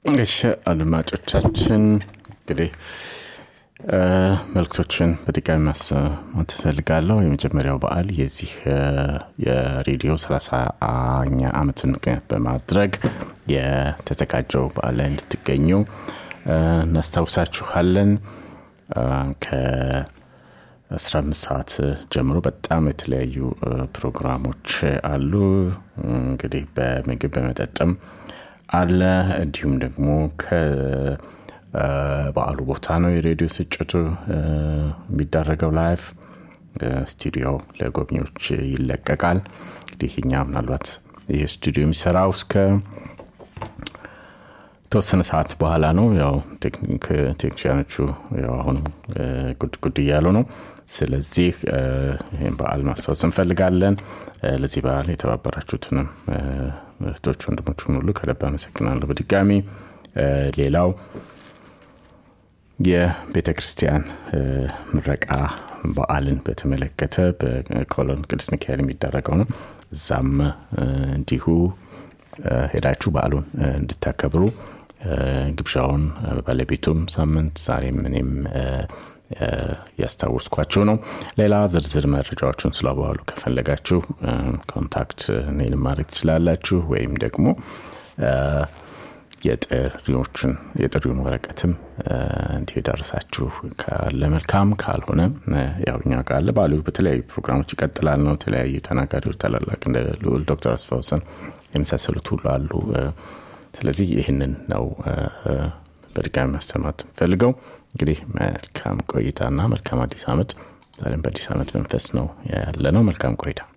እሺ አድማጮቻችን እንግዲህ መልክቶችን በድጋሚ ማሰማት እፈልጋለሁ የመጀመሪያው በዓል የዚህ የሬዲዮ ሰላሳኛ ዓመትን ምክንያት በማድረግ የተዘጋጀው በዓል ላይ እንድትገኙ እናስታውሳችኋለን ከ15 ሰዓት ጀምሮ በጣም የተለያዩ ፕሮግራሞች አሉ እንግዲህ በምግብ በመጠጥም አለ እንዲሁም ደግሞ በዓሉ ቦታ ነው የሬዲዮ ስጭቱ የሚደረገው ላይፍ ስቱዲዮ ለጎብኚዎች ይለቀቃል እንግዲህ እኛ ምናልባት ይህ ስቱዲዮ የሚሰራው እስከ ተወሰነ ሰዓት በኋላ ነው ያው ቴክኒሽያኖቹ አሁን ጉድ ጉድ እያሉ ነው ስለዚህ ይህም በዓል ማስታወስ እንፈልጋለን ለዚህ በዓል የተባበራችሁትንም እህቶች ወንድሞችን ሁሉ ከልብ አመሰግናለሁ በድጋሚ ሌላው የቤተ ክርስቲያን ምረቃ በዓልን በተመለከተ በኮሎን ቅዱስ ሚካኤል የሚደረገው ነው እዛም እንዲሁ ሄዳችሁ በዓሉን እንድታከብሩ ግብዣውን ባለቤቱም ሳምንት ዛሬም እኔም ያስታወስኳችሁ ነው ሌላ ዝርዝር መረጃዎችን ስለበዋሉ ከፈለጋችሁ ኮንታክት እኔንም ማድረግ ትችላላችሁ ወይም ደግሞ የጥሪዎችን የጥሪውን ወረቀትም እንዲሁ የደረሳችሁ ካለ መልካም ካልሆነ ያው እኛ ካለ ባሉ በተለያዩ ፕሮግራሞች ይቀጥላል ነው የተለያዩ ተናጋሪዎች ታላላቅ እንደ ልዑል ዶክተር አስፋውሰን የመሳሰሉት ሁሉ አሉ ስለዚህ ይህንን ነው በድጋሚ ማሰማት ፈልገው እንግዲህ መልካም ቆይታና መልካም አዲስ አመት ዛሬም በአዲስ አመት መንፈስ ነው ያለ ነው መልካም ቆይታ